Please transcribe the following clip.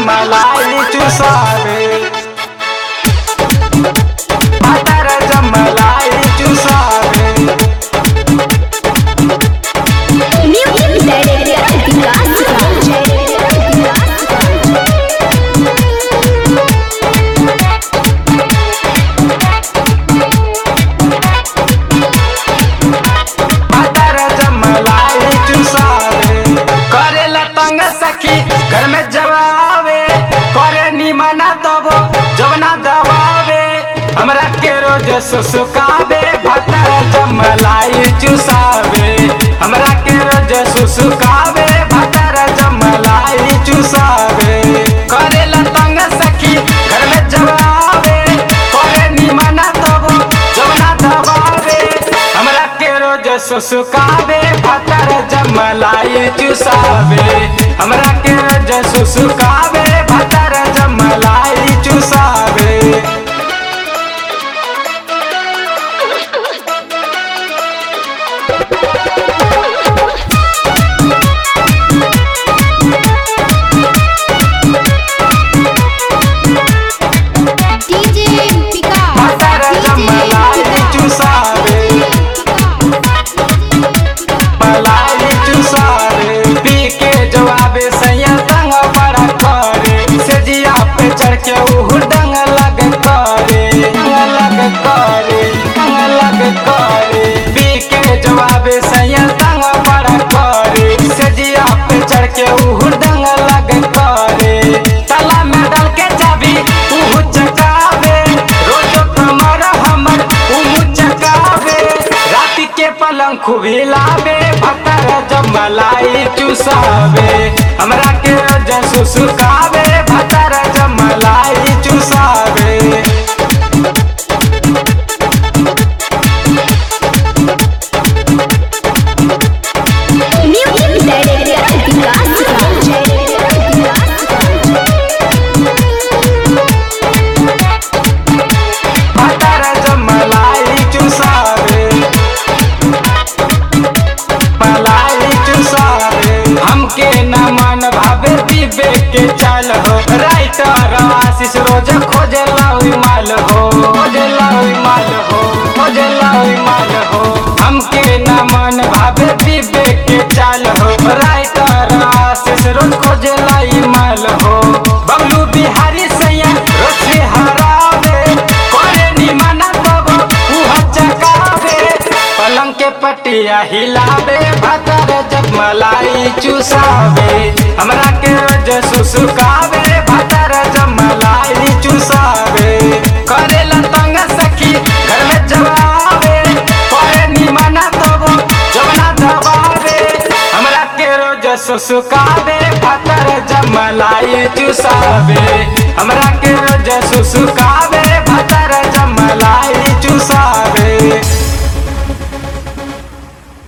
जमलाई चुसावे भतर जमलाई चुसावे Music Director Vikas भतर जमलाई चुसावे करेला तंग सखी घर में जवावे करे निमना दबो जवना दबावे हमरा के रोज सुसुकावे भतर जमलाई चुसावे हमरा के रोज सुसुकावे भतर जमलाई चुसावे करेला तंग सखी घर में जवावे करे निमना दबो जवना दबावे हमरा के रोज सुसुकावे भतर जमलाई चुसावे हमरा के रोज सुसुकावे भतर जमलाई चुसावे DJ Vikas भतर जमलाई चुसावे मलाई चुसावे पी के जवाबे सैया तंग बड़ा करे से जिया पे चढ़ के उहु डंग लग करे डंग लग करे डंग लग करे पी के जवाबे सैया तंग बड़ा करे से जिया पे चढ़ के उहु डंग लग करे तला में डाल के चाबी उहु चकावे रोज कमर हमर उहु चकावे रात के पलंग खूब हिलावे भतर जमलाई चुसावे हमरा के रोज सुसुकावे भतर जमलाई चुसावे Music Director भतर जमलाई चुसावे मलाई चुसावे हमके न मन भावे पीबे के चल हो राइटर आशीष रोज खोजे लाउई माल हो खोजे लाउई माल हो खोजे लाउई माल हो हमके न मन भावे पीबे के चल हो राइटर आशीष रोज खोजे लाई माल हो बबलू बिहारी सैया रोज से हरावे करे निमना तब उहा चकावे पलंग के पटिया हिलावे भतर जब मलाई चुसावे हमरा के रोज सुसुकावे भतर जब मलाई चुसावे करेला तंग सखी घर में जवावे करे निमना तब जवना दबावे हमरा के रोज सुसुकावे भतर जब मलाई चुसावे हमरा के रोज सुसुकावे